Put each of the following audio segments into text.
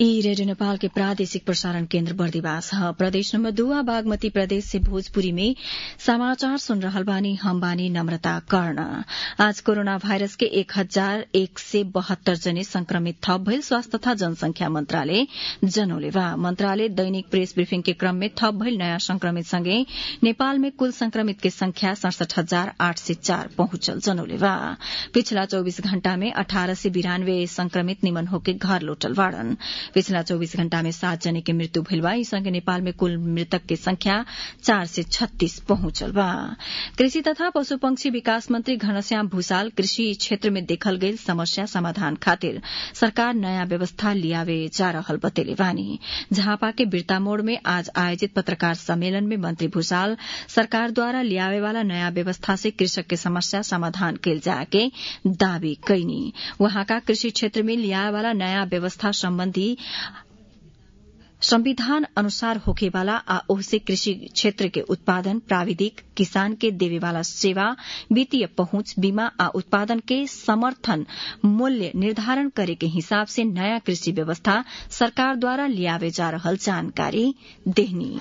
ई रेडियो नेपाल के प्रादेशिक प्रसारण केन्द्र बर्दिवास ह प्रदेश नम्बर दुआ बागमती प्रदेश से भोजपुरी में समाचार सुन रहल बानी हम बानी नम्रता कर्ण आज कोरोना भाइरस के एक हजार एक सय बहत्तर जने संक्रमित थप भइल स्वास्थ्य तथा जनसंख्या मन्त्रालय जनौले बा मन्त्रालय दैनिक प्रेस ब्रिफिङ के क्रम में थप भइल नयाँ संक्रमित सँगै नेपाल में कुल संक्रमित के संख्या सड़सठ हजार आठ सय चार पहुंचल जनौले बा पिछला चौबीस घण्टा में अठारह सय बिरानब्बे संक्रमित निमन होके घर लौटल बाड़न पिछला चौबीस घण्टा में सात जने के मृत्यु भइल बा सँगै नेपाल में कुल मृतक के संख्या चार सय छत्तीस पहुंचल बा कृषि तथा पशु पंक्षी विकास मंत्री घनश्याम भूषाल कृषि क्षेत्र में देखल गईल समस्या समाधान खातिर सरकार नयाँ व्यवस्था लियावे जा रहल बतेले बानी झापा के बिरता मोड़ में आज आयोजित पत्रकार सम्मेलन में मंत्री भूषाल सरकार द्वारा लियावे वाला नयाँ व्यवस्था से कृषक के समस्या समाधान कैल जाके दावी कैनी वहाँका कृषि क्षेत्र में लियावे वाला नयाँ व्यवस्था सम्बन्धी संविधान अनुसार होखेवाला आ ओहसे कृषि क्षेत्र के उत्पादन प्राविधिक किसान के देवेवाला सेवा वित्तीय पहुंच बीमा आ उत्पादन के समर्थन मूल्य निर्धारण करे के हिसाब से नयाँ कृषि व्यवस्था सरकार द्वारा लियावे जा रहल जानकारी देहनी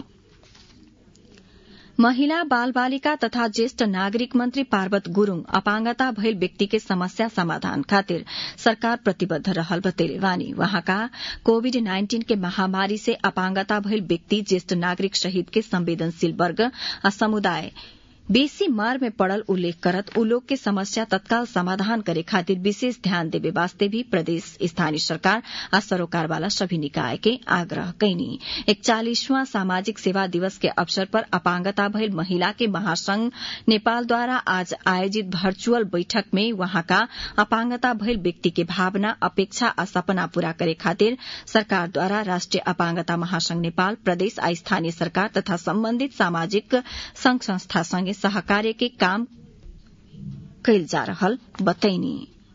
महिला बाल बालिका तथा ज्येष्ठ नागरिक मन्त्री पार्वत गुरूङ अपाङ्गता भइल व्यक्ति के समस्या समाधान खातिर सरकार प्रतिबद्ध रहल बतेले वानी वहाँका कोविड नाइन्टीन के महामारी से अपाङ्गता भइल व्यक्ति ज्येष्ठ नागरिक सहित के संवेदनशील वर्ग आ समुदाय बेसी मार में पड़ल उल्लेख करत उ लोग के समस्या तत्काल समाधान करे खातिर विशेष ध्यान देवे वास्ते भी प्रदेश स्थानीय सरकार आ सरोकार वाला सभी निकाय के आग्रह कैनी इकचालीसवां सामाजिक सेवा दिवस के अवसर पर अपांगता भइल महिला के महासंघ नेपाल द्वारा आज आयोजित वर्चुअल बैठक में वहाँका अपांगता भइल व्यक्ति के भावना अपेक्षा आ सपना पूरा करे खातिर सरकार द्वारा राष्ट्रिय अपांगता महासंघ नेपाल प्रदेश आ स्थानीय सरकार तथा सम्बन्धित सामाजिक संघ संस्था संगे सहकार्य के काम कैल जा रहल बतैनी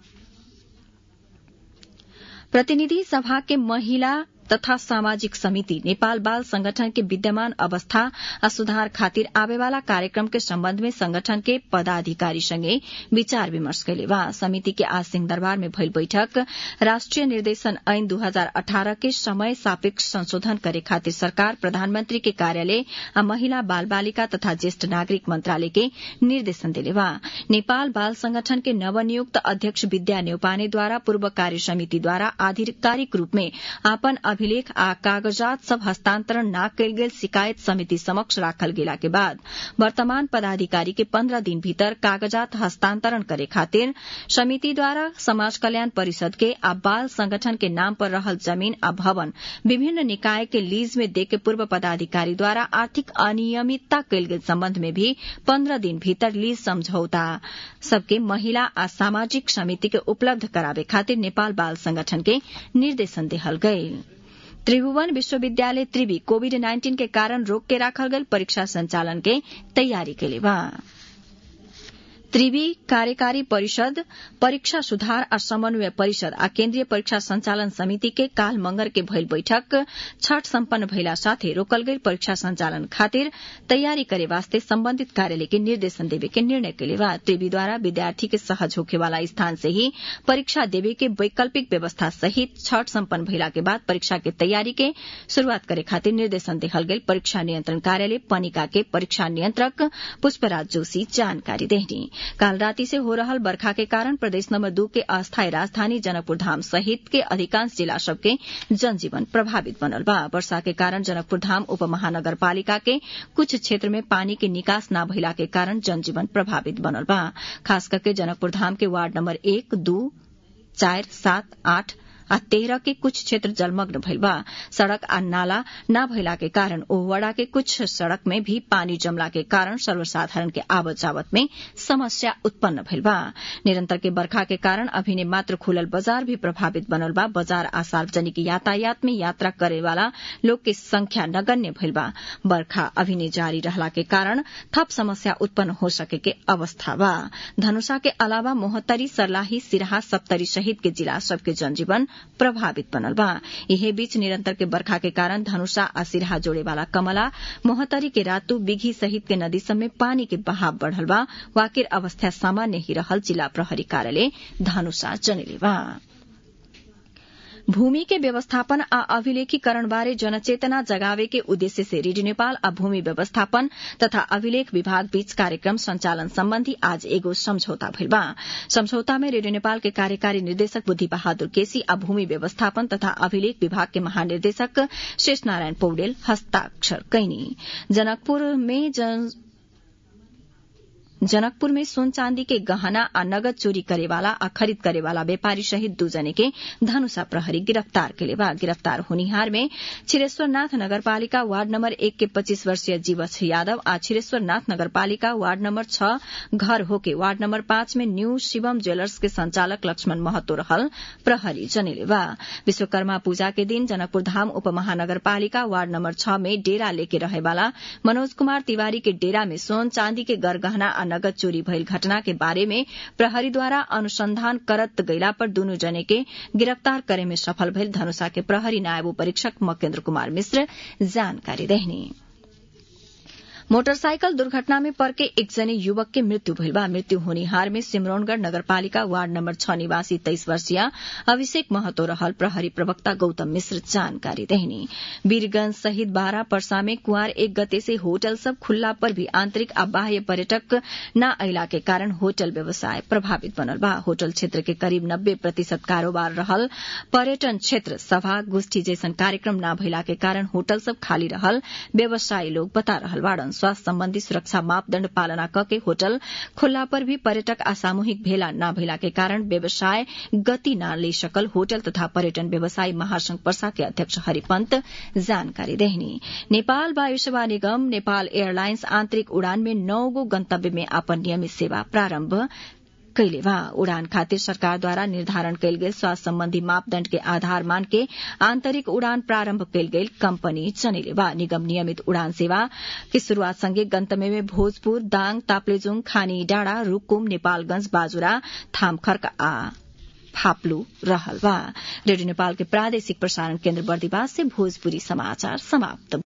प्रतिनिधि सभा के महिला तथा सामाजिक समिति नेपाल बाल संगठन के विद्यमान अवस्था आ सुधार खातिर आवेवाला कार्यक्रम के सम्बन्ध में संगठन के पदाधिकारी संगे विचार विमर्श कैले बा समिति के आज सिंहदरबार में भइल बैठक राष्ट्रिय निर्देशन ऐन दू हजार अठारह के समय सापेक्ष संशोधन करे खातिर सरकार प्रधानमन्त्री के कार्यालय आ महिला बाल बालिका तथा ज्येष्ठ नागरिक मन्त्रालय के निर्देशन दिले बा नेपाल बाल संगठन के नवनियुक्त अध्यक्ष विद्या नेउपानेद्वारा पूर्व कार्य समितिद्वारा आधिकारिक रूप में आपन अभिलेख आ कागजात सब हस्तांतरण न कयल गेल शिकायत समिति समक्ष राखल गेला के बाद वर्तमान पदाधिकारी के पन्द्रह दिन भीतर कागजात हस्तांतरण करे खातिर समिति द्वारा समाज कल्याण परिषद के आ बाल संगठन के नाम पर रहल जमीन आ भवन विभिन्न निकाय के लीज में देके पूर्व पदाधिकारी द्वारा आर्थिक अनियमितता कयल गेल सम्बन्ध में भी पन्द्रह दिन भीतर लीज समझौता सबके महिला आ सामाजिक समिति के उपलब्ध करावे खातिर नेपाल बाल संगठन के निर्देशन देहल गईल त्रिभुवन विश्वविद्यालय त्रिवी कोविड नाइन्टीन के कारण रोक के राखल गल परीक्षा संचालन के तैयारी के लिए बा त्रिवी कार्यकारी परिषद परीक्षा सुधार आ समन्वय परिषद आ केन्द्रीय परीक्षा संचालन समिति के काल मंगर के भइल बैठक छठ सम्पन्न भइला साथै रोकल गई परीक्षा संचालन खातिर तैयारी करे वास्ते सम्बन्धित कार्यालय के निर्देशन देवे के निर्णय के बा त्रिवीद्वारा विद्यार्थी के सहज होखे वाला स्थान से ही परीक्षा देवे के वैकल्पिक व्यवस्था सहित छठ सम्पन्न भइला के बाद परीक्षा के तैयारी के शुरूआत करे खातिर निर्देशन देहल गेल परीक्षा नियन्त्रण कार्यालय पनिका के परीक्षा नियन्त्रक पुष्पराज जोशी जानकारी देहनी काल राति से हो रहल बरखा के कारण प्रदेश नंबर दू के अस्थायी राजधानी जनकपुर धाम सहित के अधिकांश जिला सबके जनजीवन प्रभावित बनल बा वर्षा के कारण जनकपुर धाम उप महानगरपालिका के कुछ क्षेत्र में पानी के निकास न भइला के कारण जनजीवन प्रभावित बनल बा खास करके जनकपुर धाम के वार्ड नंबर एक दू चार सात आठ आ तेरह के कुछ क्षेत्र जलमग्न भइल बा सड़क आ नाला न भइला के कारण ओहवड़ा के कुछ सड़क में भी पानी जमला के कारण सर्वसाधारण के आवत जावत में समस्या उत्पन्न भइल बा निरंतर के बरखा के कारण अभिने मात्र खुलल बाजार भी प्रभावित बनल बा बाजार आ सार्वजनिक यातायात में यात्रा करे वाला लोग के संख्या नगण्य भइल बा बरखा अभिने जारी रहला के कारण थप समस्या उत्पन्न हो सके के अवस्था बा धनुषा के अलावा मोहत्तरी सर्लाही सिराहा सप्तरी सहित के जिला सबके जनजीवन प्रभावित बनल बा यही बीच निरंतर के बरखा के कारण धनुषा आ सिरहा जोड़े वाला कमला मोहतरी के रातू बिघी सहित के नदी सब में पानी के बहाव बढ़ल बा वाकिर अवस्था सामान्य ही रहल जिला प्रहरी कार्यालय धनुषा जनले बा भूमि के व्यवस्थापन आ अभिलेखीकरण बारे जनचेतना जगावे के उद्देश्य से रेडियो नेपाल आ भूमि व्यवस्थापन तथा अभिलेख विभाग बीच कार्यक्रम संचालन सम्बन्धी आज एगो सम्झौता भइल बा सम्झौता में रेडियो नेपाल के कार्यकारी निर्देशक बुद्धि बहादुर केसी आ भूमि व्यवस्थापन तथा अभिलेख विभाग के महानिर्देशक शेष नारायण पौडेल हस्ताक्षर कैनी जनकपुर में जन जनकपुर में सोन चांदी के गहना आ नगद चोरी करेवाला आ खरीद करेवाला व्यापारी सहित दू जने के धनुषा प्रहरी गिरफ्तार केले बा गिरफ्तार होनिहार में छिरेश्वरनाथ नगरपालिका वार्ड नंबर एक के पच्चीस वर्षीय जीवछ यादव आ छिरेश्वरनाथ नगरपालिका वार्ड नंबर छ घर होके वार्ड नंबर पाँच में न्यू शिवम ज्वेलर्स के संचालक लक्ष्मण महतो रहल प्रहरी जनेले बा विश्वकर्मा पूजा के दिन जनकपुर धाम उपमहानगरपालिका वार्ड नंबर छ में डेरा लेके रहेवाला मनोज कुमार तिवारी के डेरा में सोन चांदी के गरगहना आ नगद चोरी भइल घटना के बारे में प्रहरीद्वारा अनुसंधान करत गइला पर दुनू जने के गिरफ्तार करे में सफल भइल धनुषा के प्रहरी नायब परीक्षक मकेन्द्र कुमार मिश्र जानकारी देहनी मोटरसाइकल दुर्घटना में पर्के एकजने युवक के मृत्यु भइल बा मृत्यु होनिहार में सिमरौनगढ़ नगरपालिका वार्ड नम्बर छ निवासी तेइस वर्षीय अभिषेक महतो रहल प्रहरी प्रवक्ता गौतम मिश्र जानकारी देहनी वीरगंज सहित बारह पर्सा में कुआर एक गते से होटल सब खुल्ला पर भी आंतरिक आ बाह्य पर्यटक न अला के कारण होटल व्यवसाय प्रभावित बनल बा होटल क्षेत्र के करीब नब्बे प्रतिशत कारोबार रहल पर्यटन क्षेत्र सभा गोष्ठी जैसन कार्यक्रम न भइला के कारण होटल सब खाली रहल व्यवसायी लोग बता रहल बाड़न स्वास्थ्य सम्बन्धी सुरक्षा मापदण्ड पालना कके होटल खुल्ला पर भी पर्यटक आ सामूहिक भेला न भेला के कारण व्यवसाय गति न ले सकल होटल तथा पर्यटन व्यवसायी महासंघ पर्सा के अध्यक्ष हरिपन्त जानकारी देहनी नेपाल वायु सेवा निगम नेपाल एयरलाइन्स आन्तरिक उड़ान में नौ गो गन्तव्य में अपन नियमित सेवा प्रारम्भ कैले बा उड़ान खातिर सरकारद्वारा निर्धारण कैल गेल स्वास्थ्य सम्बन्धी मापदण्ड के आधार मान के आन्तरिक उड़ान प्रारम्भ कैल गेल कम्पनी चनेले बा निगम नियमित उड़ान सेवा की शुरूआत सँगै गन्तव्य में भोजपुर दाङ ताप्लेजुङ खानी डाँडा रूकुम नेपालगंज बाजुरा थामखर्क आ फाप्लू रहल बा रेडियो नेपाल के प्रादेशिक प्रसारण केन्द्र बर्दिवास से भोजपुरी समाचार समाप्त